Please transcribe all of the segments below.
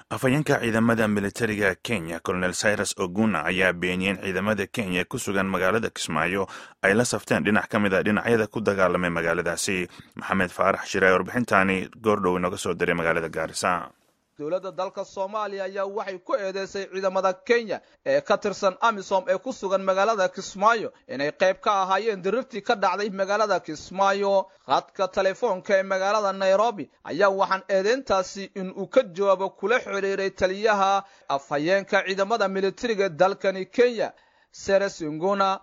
afhayeenka ciidamada militariga kenya colonel cyrus oguna ayaa beeniyey in ciidamada kenya ku sugan magaalada kismaayo ay la safteen dhinac ka mid a dhinacyada ku dagaalamay magaaladaasi maxamed faarax shire warbixintaani goordhow inoga soo diray magaalada gaarisa dowladda dalka soomaaliya ayaa waxay ku eedeysay ciidamada kenya ee ka tirsan amisom ee ku sugan magaalada kismaayo inay qayb ka ahaayeen dirirtii ka dhacday magaalada kismaayo khadka telefoonka ee magaalada nairobi ayaa waxaan eedeyntaasi in uu ka jawaabo kula xidhiiray taliyaha afhayeenka ciidamada militariga dalkani kenya seres inguna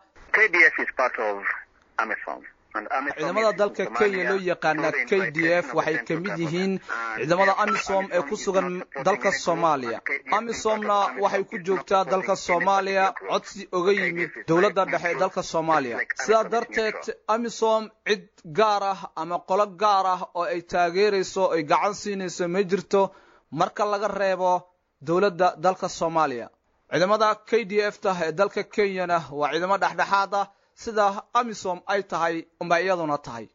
ciidamada dalka kenya loo yaqaana k d f waxay ka mid yihiin ciidamada amisom ee ku sugan dalka soomaaliya amisomna waxay ku joogtaa dalka soomaaliya codsi oga yimid dowladda dhexe ee dalka soomaaliya sidaa darteed amisom cid gaar ah ama qolo gaar ah oo ay taageerayso ay gacan siinayso ma jirto marka laga reebo dowladda dalka soomaaliya ciidamada k d f ta ee dalka kenyana waa ciidamo dhexdhexaad ah sida amisom ay tahay unba iyaduna tahay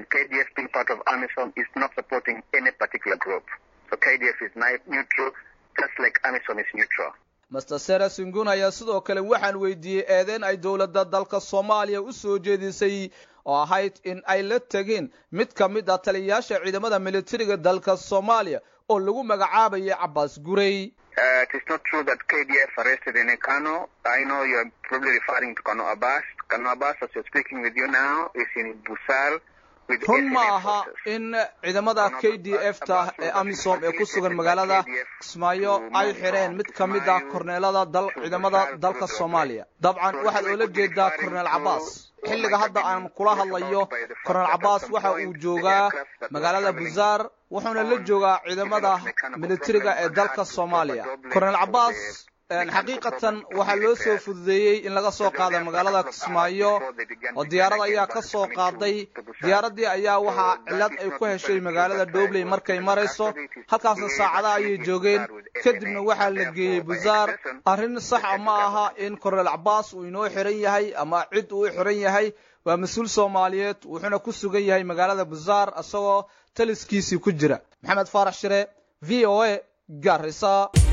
master sera singun ayaa sidoo kale waxaan weydiiyey eedeyn ay dowladda dalka soomaaliya u soo jeedisay oo ahayd in ay la tegeen mid ka mid ah taliyayaasha ciidamada militariga dalka soomaaliya oo lagu magacaabayay cabaas gurey Uh, it is not true that KDF arrested any Kano. I know you are probably referring to Kano Abbas. Kano Abbas, as you're speaking with you now, is in Busal. run ma aha in ciidamada k d f ta ee amisom ee ku sugan magaalada kismaayo ay xidheen mid ka mid ah korneelada dal ciidamada dalka soomaaliya dabcan waxaad oola jeedaa korneel cabaas xilliga hadda aan kula hadlayo korneel cabaas waxa uu joogaa magaalada buzaar wuxuuna la joogaa ciidamada militariga ee dalka soomaaliya korneel cabaas xaqiiqatan waxaa loo soo fududeeyey in laga soo qaada magaalada kismaayo oo diyaarad ayaa ka soo qaaday diyaaraddii ayaa waxaa cillad ay ku heshay magaalada dhobley markay marayso halkaasna saacada ayay joogeen kadibna waxaa la geeyey buzaar arrin saxa ma aha in korneel cabaas uu inoo xiran yahay ama cid uu xiran yahay waa mas-uul soomaaliyeed wuxuuna ku sugan yahay magaalada buzaar isagoo taliskiisii ku jira maxamed faarax shire v o a gaarisa